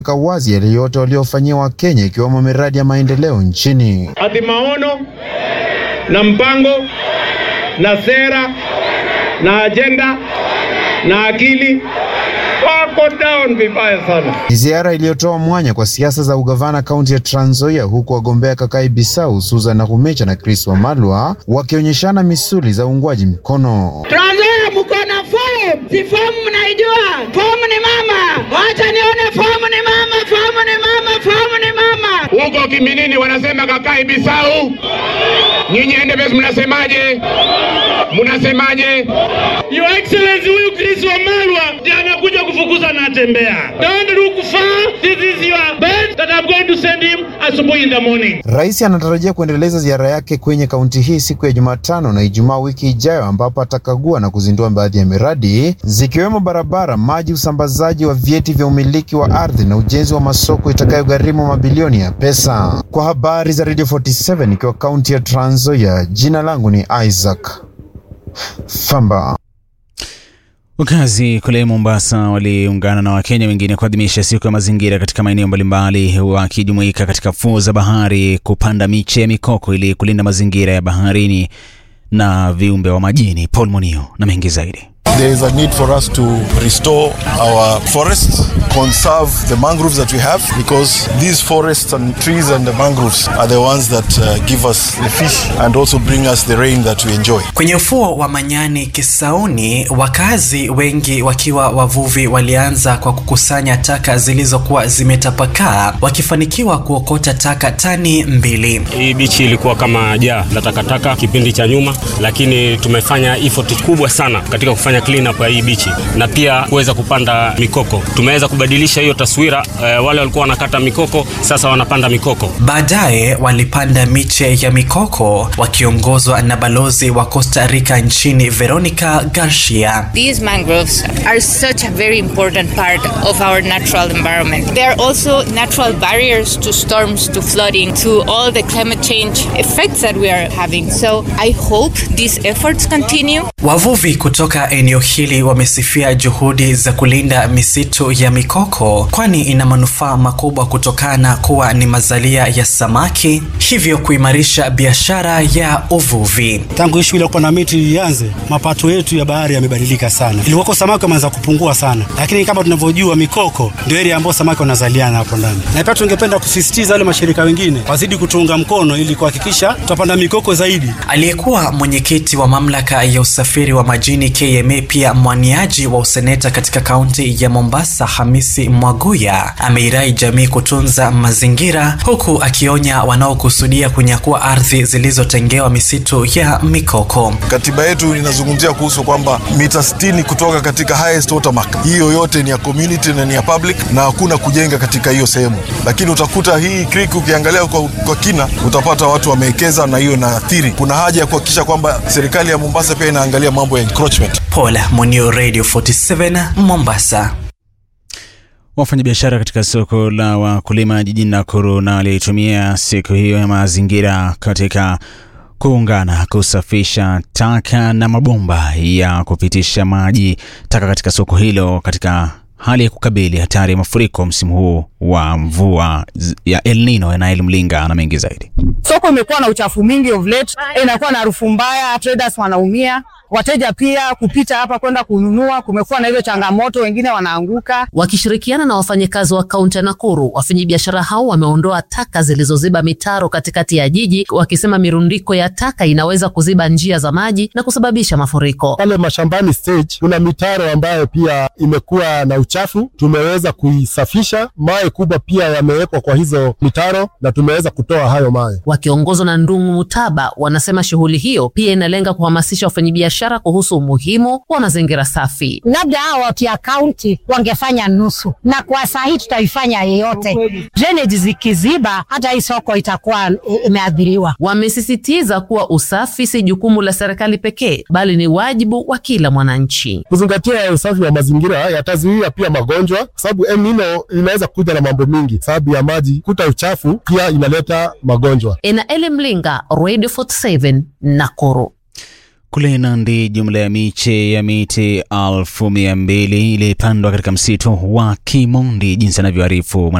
wazi yale yote waliofanyia Wakenya ikiwemo miradi ya maendeleo nchini. ati maono na mpango na sera na ajenda na akili wako down vibaya sana. Ni ziara iliyotoa mwanya kwa siasa za ugavana kaunti ya Trans Nzoia, huku wagombea Kakai Bisau, Susan Nakhumicha na Chris Wamalwa wakionyeshana misuli za uungwaji mkono. Trans Nzoia mko na fomu, si fomu mnaijua? Fomu ni mama, wacha nione fomu ni mama, fomu ni mama, fomu ni mama. Huko Kiminini wanasema Kakai Bisau, nyinyi NDPS mnasemaje? Mnasemaje? Your Excellency, huyu Chris Wamalwa ndiye anakuja kufukuza na tembea. Don't look far. This is your bed that I'm going to send him asubuhi in the morning. Rais anatarajia kuendeleza ziara yake kwenye kaunti hii siku ya Jumatano na Ijumaa wiki ijayo, ambapo atakagua na kuzindua baadhi ya miradi zikiwemo barabara, maji, usambazaji wa vyeti vya umiliki wa ardhi na ujenzi wa masoko itakayogharimu mabilioni ya pesa. Kwa habari za Radio 47 ikiwa kaunti ya Trans Nzoia, jina langu ni Isaac Famba. Wakazi kule Mombasa waliungana na Wakenya wengine kuadhimisha siku ya mazingira katika maeneo mbalimbali, wakijumuika katika fuo za bahari kupanda miche ya mikoko ili kulinda mazingira ya baharini na viumbe wa majini. Paul Monio na mengi zaidi. There is a need for us to restore our forests, conserve the mangroves that we have, because these forests and trees and the mangroves are the ones that uh, give us the fish and also bring us the rain that we enjoy. Kwenye ufuo wa Manyani Kisauni, wakazi wengi wakiwa wavuvi walianza kwa kukusanya taka zilizokuwa zimetapakaa, wakifanikiwa kuokota taka tani mbili. Hii bichi ilikuwa kama jaa la takataka kipindi cha nyuma, lakini tumefanya effort kubwa sana katika kufanya clean up ya hii bichi na pia kuweza kupanda mikoko. Tumeweza kubadilisha hiyo taswira. Eh, wale walikuwa wanakata mikoko sasa wanapanda mikoko. Baadaye walipanda miche ya mikoko wakiongozwa na balozi wa Costa Rica nchini Veronica Garcia. These mangroves are such a very important part of our natural environment. They are also natural barriers to storms, to flooding, to all the climate change effects that we are having. So I hope these efforts continue. Wavuvi kutoka eneo hili wamesifia juhudi za kulinda misitu ya mikoko, kwani ina manufaa makubwa kutokana kuwa ni mazalia ya samaki, hivyo kuimarisha biashara ya uvuvi. Tangu hii shughuli ya kupanda miti ianze, mapato yetu ya bahari yamebadilika sana. Ilikuwako samaki wameanza kupungua sana, lakini kama tunavyojua mikoko ndio area ambayo samaki wanazaliana hapo ndani, na pia tungependa kusisitiza wale mashirika wengine wazidi kutuunga mkono ili kuhakikisha tutapanda mikoko zaidi. Aliyekuwa mwenyekiti wa mamlaka ya usafiri wa majini KMA, pia mwaniaji wa useneta katika kaunti ya Mombasa, Hamisi Mwaguya ameirai jamii kutunza mazingira, huku akionya wanaokusudia kunyakua ardhi zilizotengewa misitu ya mikoko. Katiba yetu inazungumzia kuhusu kwamba mita 60 kutoka katika highest water mark, hiyo yote ni ya community na ni ya public, na hakuna kujenga katika hiyo sehemu. Lakini utakuta hii creek ukiangalia kwa, kwa kina utapata watu wamewekeza, na hiyo inaathiri. Kuna haja ya kuhakikisha kwamba serikali ya Mombasa pia inaangalia mambo ya encroachment. Paul Munio, Radio 47 Mombasa. Wafanyabiashara katika soko la wakulima jijini Nakuru na walitumia siku hiyo ya mazingira katika kuungana kusafisha taka na mabomba ya kupitisha maji taka katika soko hilo katika hali ya kukabili hatari ya mafuriko msimu huu wa mvua ya El Nino. Nael Mlinga na mengi zaidi. Soko imekuwa na uchafu mingi of late, inakuwa na harufu mbaya, traders wanaumia, wateja pia kupita hapa kwenda kununua, kumekuwa na hizo changamoto, wengine wanaanguka. Wakishirikiana na wafanyakazi wa kaunti ya Nakuru, wafanyabiashara hao wameondoa taka zilizoziba mitaro katikati ya jiji, wakisema mirundiko ya taka inaweza kuziba njia za maji na kusababisha mafuriko. Pale mashambani stage kuna mitaro ambayo pia imekuwa na uchafu, tumeweza kuisafisha. Mawe kubwa pia yamewekwa kwa hizo mitaro na tumeweza kutoa hayo mawe. Wakiongozwa na Ndungu Mutaba, wanasema shughuli hiyo pia inalenga kuhamasisha wafanyabiashara kuhusu umuhimu wa mazingira safi. Labda hao watu ya kaunti wangefanya nusu, na kwa saa hii tutaifanya yeyote. Drainage zikiziba, hata hii soko itakuwa imeathiriwa. Wamesisitiza kuwa usafi si jukumu la serikali pekee, bali ni wajibu wa kila mwananchi. Kuzingatia usafi wa mazingira yatazuia pia magonjwa, kwa sababu El Nino inaweza kuja na mambo mingi, sababu ya maji kuta uchafu pia inaleta magonjwa. Ena Ele Mlinga, Radio 47 Nakuru. Kule Nandi, jumla ya miche ya miti elfu mia mbili ilipandwa katika msitu wa Kimondi, jinsi anavyoarifu